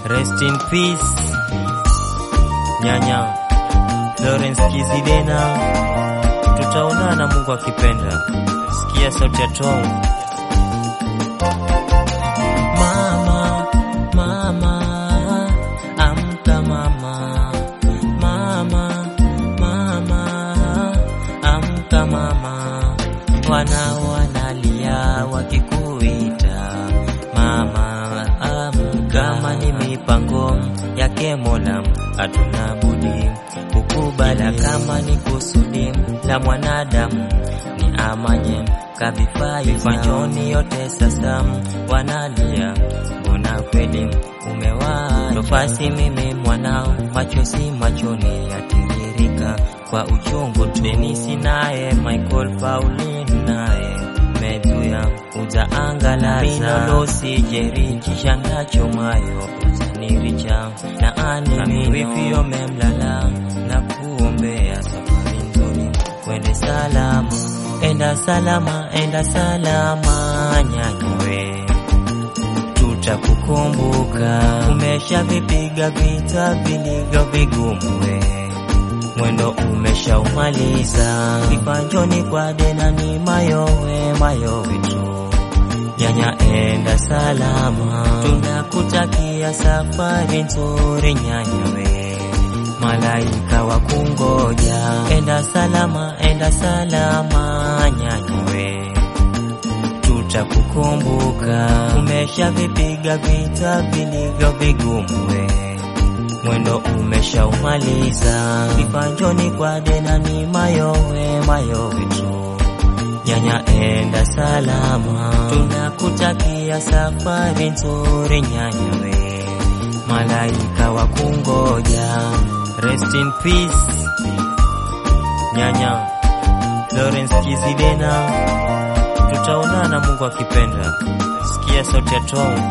Rest in peace nyanya Florence Kizidena, tutaonana Mungu akipenda. Sikia sauti ya Tom. Mama, mama, amka mama, mama, mama, amka mama, wanao wanalia wakikuita mama, amka. Kama ni mipango yake Mola, hatuna budi kukubali. Kama ni kusudi la mwanadamu, ni amanye kavifaa vifanjoni yote sasa wanalia, mbona kweli umewaa nafasi? Mimi mwanao, machozi machoni yatiririka kwa uchungu tu. Denisi naye Michael Pauline naye Medhuya ujaangalaza minolosi jeri chishandacho mayo uzaniricha na ani wifio memlala na kuombea safari nzuri kwende salama enda salama enda salama nyanyawe tutakukumbuka umeshavipiga vita vilivyo vigumu we mwendo umeshaumaliza kipanjoni kwa dena ni mayowe mayowe tu nyanya enda salama tunakutakia safari nzuri nyanyawe malaika wa kungoja enda salama enda salama nyanyawe tutakukumbuka umeshavipiga vita vilivyo vigumu we mwendo umeshaumaliza kipanjoni kwa dena ni mayowe mayowe tu nyanya enda salama tunakutakia safari nzuri nyanyawe malaika wa kungoja rest in peace nyanya Florence Kizidena tutaonana Mungu akipenda sikia sauti ya Tom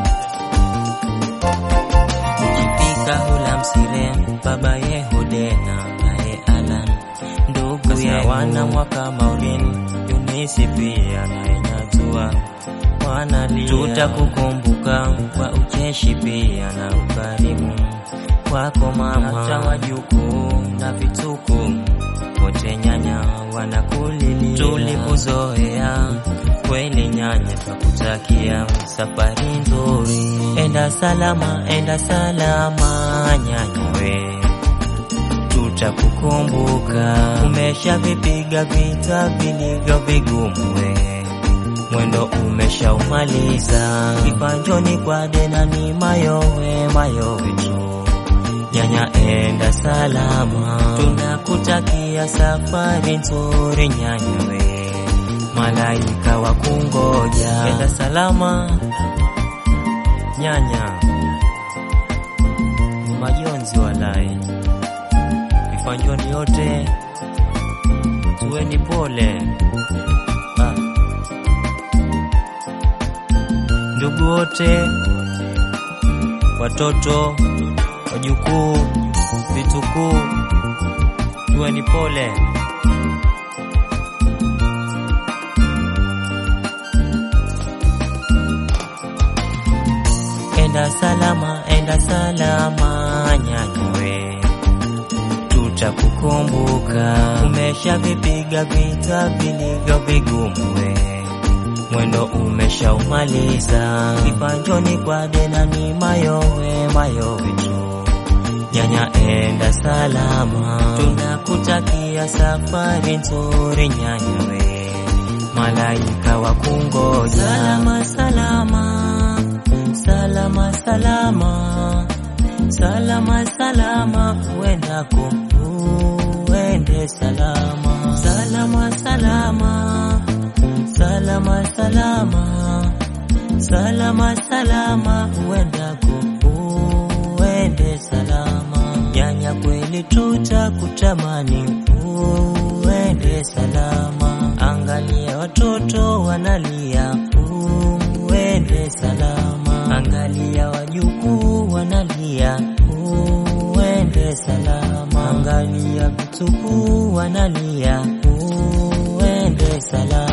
ukifika hula msire baba Yehudena naye Alan ndugu ya wana mwaka Maureen Yunisi pia naye Nyatua wanalia tutakukumbuka kwa ucheshi pia na ukarimu wako mama hata wajukuu na vituku wote nyanya wanakulilia tulikuzoea kweli nyanya twakutakia safari nzuri enda salama enda salama nyanya we tutakukumbuka umeshavipiga vita vilivyo vigumu we mwendo umeshaumaliza kipanjoni kwa dena ni mayowe mayowe tu nyanya enda salama tunakutakia safari nzuri nyanyawe malaika wa kungoja enda salama nyanya majonzi walai vifanjoni yote tuweni pole ah. ndugu wote watoto wajukuu vitukuu tuweni pole enda salama enda salama nyanyawe tutakukumbuka umeshavipiga vita vilivyo vigumu we mwendo umeshaumaliza kipanjoni kwa dena ni mayowe mayowe tu nyanya enda salama tunakutakia safari nzuri nyanyawe malaika wa kungoja salama salama salama salama salama salama uendako uende salama salama salama salama salama salama salama uendako uende salama nyanya kweli tutakutamani uende salama angalia watoto wanalia uende salama angalia wajukuu wanalia uende salama angalia vitukuu wanalia uende salama